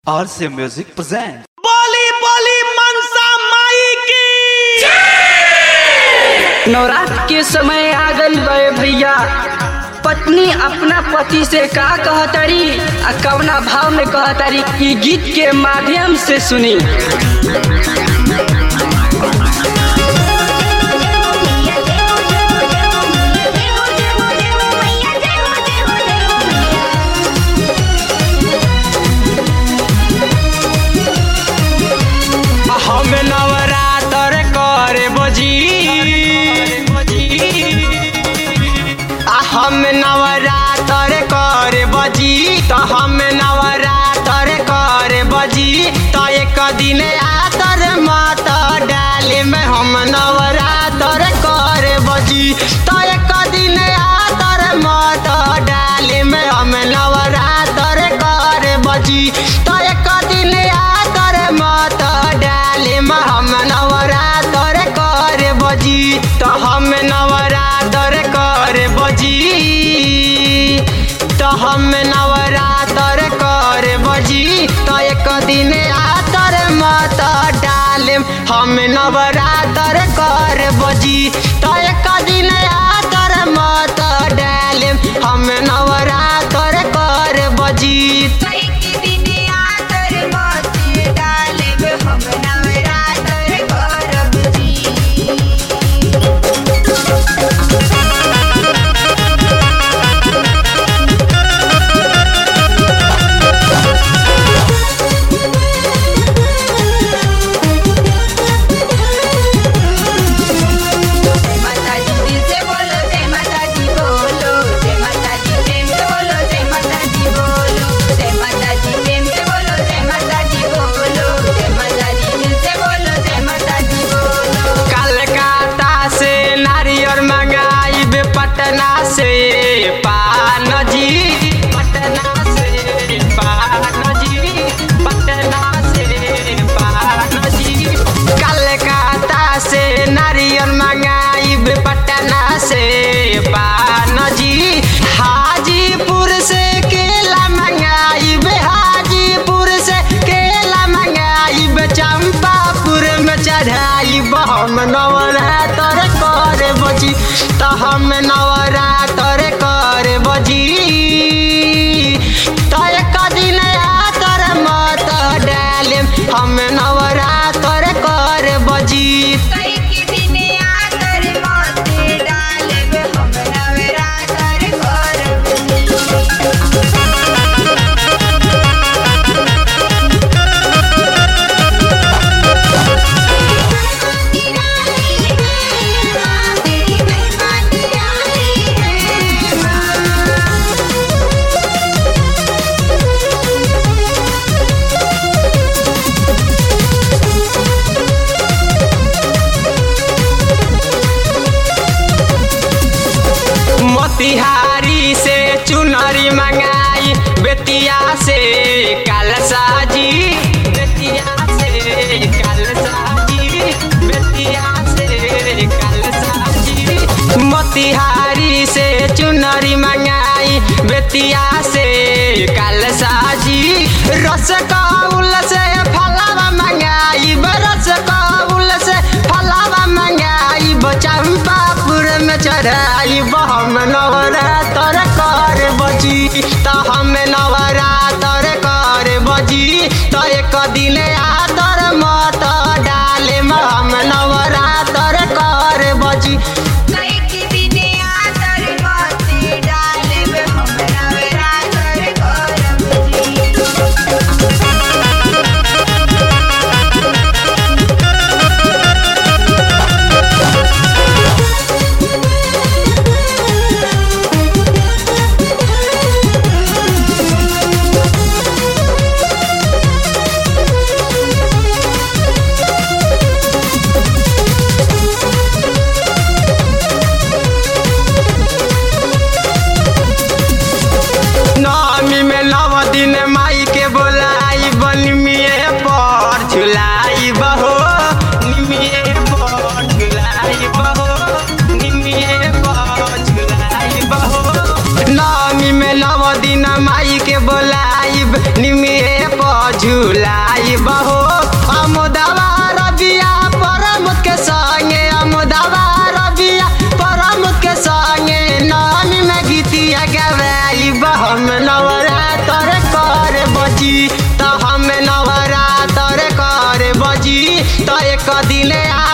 RCA Music presents. बोली बोली मनसा माई की नवरात्र के समय आ गई बे भैया पत्नी अपना पति से का कहतरी आ कवना भाव में कहतरी ई गीत के माध्यम से सुनी हम नवरात्र करे बजी आ हम नवरात्र करे बजी तो हम नवरात्र करे बजी तो एक दिन आतर मात डाले में हम नवरात्र करे बजी तो एक दिन आतर मात डाले में हम नवरात्र करे बजी तो एक दिन आतर मात डाले में हम नवरात्र करे बजी तो हम नवरात्र करे बजी तो हम नवरात्र करे बजी तो एक दिन आतर मत डाले हम नवरात्र करे बजी तो एक दिन आतर मत डाले हम नवरात्र करे बजी कलकत्ता से नारियल मंगाई पटना से पान जी पटना से पान जी पटना से पान जी कलकत्ता से नारियल मंगाई पटना से पान जी हाजीपुर से केला मंगाई हाजीपुर से केला मंगाई चंपापुर में चढ़ाई हम नवरात्र करे बजी तो हम नवरात्र करे बजी तो एक दिन आतर मत डाले हम नवरात्र करे बजी मोतिहारी से चुनरी मंगाई बेतिया से कलसाजी बेतिया से कलसाजी बेतिया से कलसाजी मोतिहारी से चुनरी मंगाई बेतिया से कलसाजी रस कौल से फलावा मंगाई रस कौल से फलावा मंगाई चंपापुर में चढ़ाई हम नवरात्र कर बजी तो हम नवरात्र कर बजी तो एक दिन आदर मत डाले हम नवरात्र कर बजी झुलाई बहो अमुदवा रबिया परम के संगे अमुदवा रबिया परम के संगे नामी में गीतिया गवाई बहम नवरात्र कर बजी त हम नवरात्र कर बजी त एक दिन आ